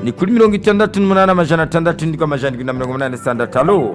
ni kuri mirongo itandatu n'umunani amajana atandatu ndiko amajana indwi na mirongo umunani na sitandatu alo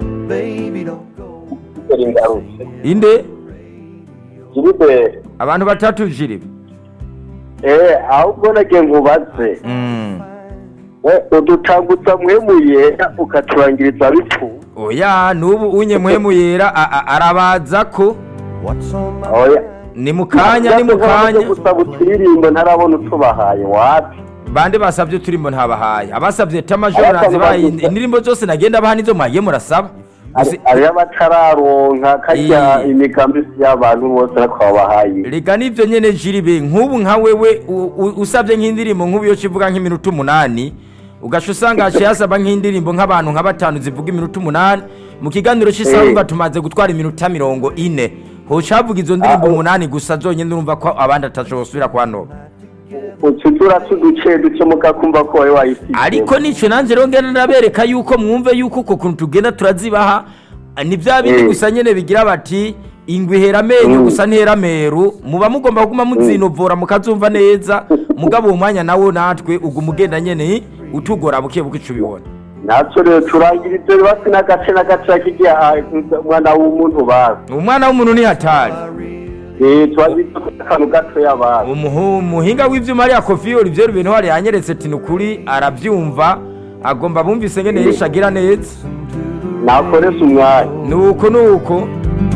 Dore ngarutse inde jiribe abantu batatu jiribe eh ahubwo nage nkubaze Mm. Eh, udutangutsa mwemuye ukaturangiriza bipfu oya n'ubu unye muhemu yera a- a- arabaza ko oya ni mu kanya ni mu kanya gusaba uturirimbo ntarabona utubahaye wapi bande basabye turimbo ntabahaye abasabye tamajoro Abasabye nazibaye bagize- indirimbo zose nagenda baha nizo mwagiye murasaba Gusa- hariyo abatararonka karya Iyi. imigambi y'abantu bose nakwabahaye reka nivyo nyene jiribe nk'ubu nka wewe u- u- usabye nk'indirimbo nk'ubu yo kivuga nk'iminota umunani ugaca usanga haciye hasaba nk'indirimbo nk'abantu nka batanu zivuga iminota umunani mu kiganiro cy'isaha Eh. urumva tumaze gutwara iminota mirongo ine hoca havuga izo ndirimbo Ah, oh. umunani gusa zonyine urumva ko abandi atashobora kwanora ututura tuduce duce mukakumva ko wawe wayisize ariko nicyo nanjye rero ngenda ndabereka yuko mwumve yuko uko kuntu tugenda turazibaha ni bya bindi Eh. gusa nyine bigira bati ingwe ihera amenyo Mm. gusa ntihera ameru muba mugomba kuguma muzinovora mukazumva neza mugabo uwo mwanya nawo natwe uguma ugenda nyine utugora buke buke ico ubibona natwe rero turangira ibyo basi n'agace n'agace kigiye umwana w'umuntu bazi umwana w'umuntu ni hatari eh twagize akantu gato y'abantu Umuhu- umuhinga w'ivyuma ariya kofiyori ivyo bintu hari yanyeretse ati ni ukuri aravyumva agomba bumvise ngene yishagira neza nakoresha umwanya nuko nuko